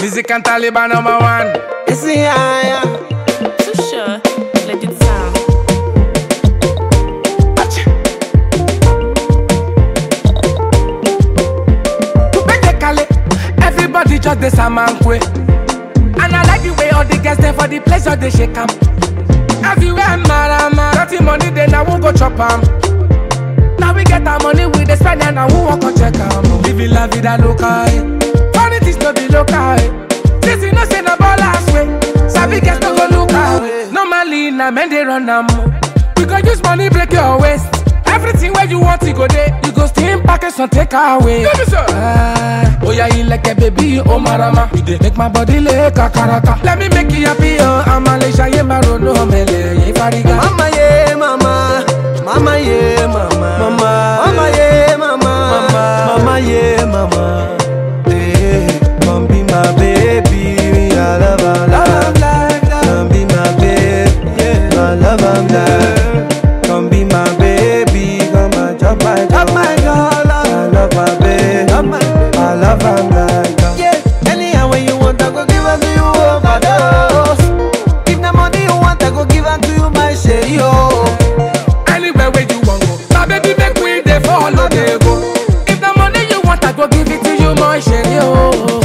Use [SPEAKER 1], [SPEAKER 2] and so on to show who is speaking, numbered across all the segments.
[SPEAKER 1] Music and Taliban number one.
[SPEAKER 2] It's the higher.
[SPEAKER 3] Too sure. Let it sound.
[SPEAKER 1] Kale. Everybody just the samankwe. And I like the way all the guests there for the pleasure they shake 'em. Everywhere marama. Dirty money then I won't go chop 'em. Now we get our money we dey spend and I won't walk or check 'em. Living la vida loca. eh. Funny things no be local. eh. This you know say na ballers way. Sabi guests no go look away. Normally na men they run 'em. We go use money break your waist. Everything where you want to go there, you go steam package and take away. Ah, oh yeah, you like a baby, oh marama. You dey make my body like a karaka. Let me make you happy, oh I'm a leisha, yeah, maro no mele, yeah, fariga.
[SPEAKER 2] Mama, yeah, mama. Mama, yeah, mama. Mama, mama, yeah, mama. Mama, mama, yeah, mama. Hey, come be my baby. I love her, love her. Come be my baby. Yeah, I love her, love. Come be my baby. Come and chop my girl. my girl. I love my baby. I love her, love. Yeah, anyhow when you want, I go give her to you overdose. If the money you want, I go give her to you, my share, yo.
[SPEAKER 1] Anywhere where you want go, now baby make we dey follow dey go. If the money you want, I go give it to you, my share, oh.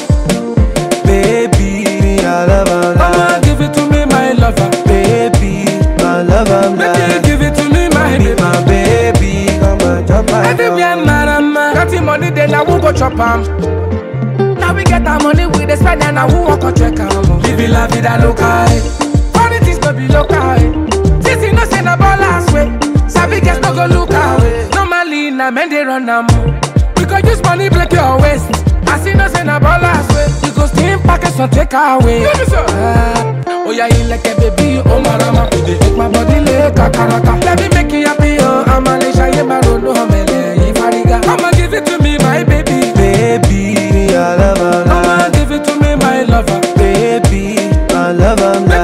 [SPEAKER 2] Baby, I love her,
[SPEAKER 1] Mama,
[SPEAKER 2] love.
[SPEAKER 1] give it to me, my lover.
[SPEAKER 2] Baby, I love her,
[SPEAKER 1] Make you
[SPEAKER 2] love.
[SPEAKER 1] give it to me, my
[SPEAKER 2] Be
[SPEAKER 1] baby.
[SPEAKER 2] my baby, come and chop my
[SPEAKER 1] Everywhere,
[SPEAKER 2] girl.
[SPEAKER 1] marama. Got the money, then I won't go chop 'em. Now we get our money, we dey spend and I won't walk or check 'em. Living la vida loca, eh. Funny things no be local, eh. This you know say na ballers way. Sabi guests no go look away. Normally na men they run 'em. We go use money break your waist. As you know say na ballers way. You go steam package and take away. Ah, oh yeah, you like a baby, oh marama. You dey make my body like a karaka. Let me make you happy, oh I'm a leisha, yeah, maro no mele, yeah, fariga. Come and give it to me, my baby.
[SPEAKER 2] Baby, I love her,
[SPEAKER 1] Come
[SPEAKER 2] love.
[SPEAKER 1] and give it to me, my lover.
[SPEAKER 2] Baby, I love her,
[SPEAKER 1] Make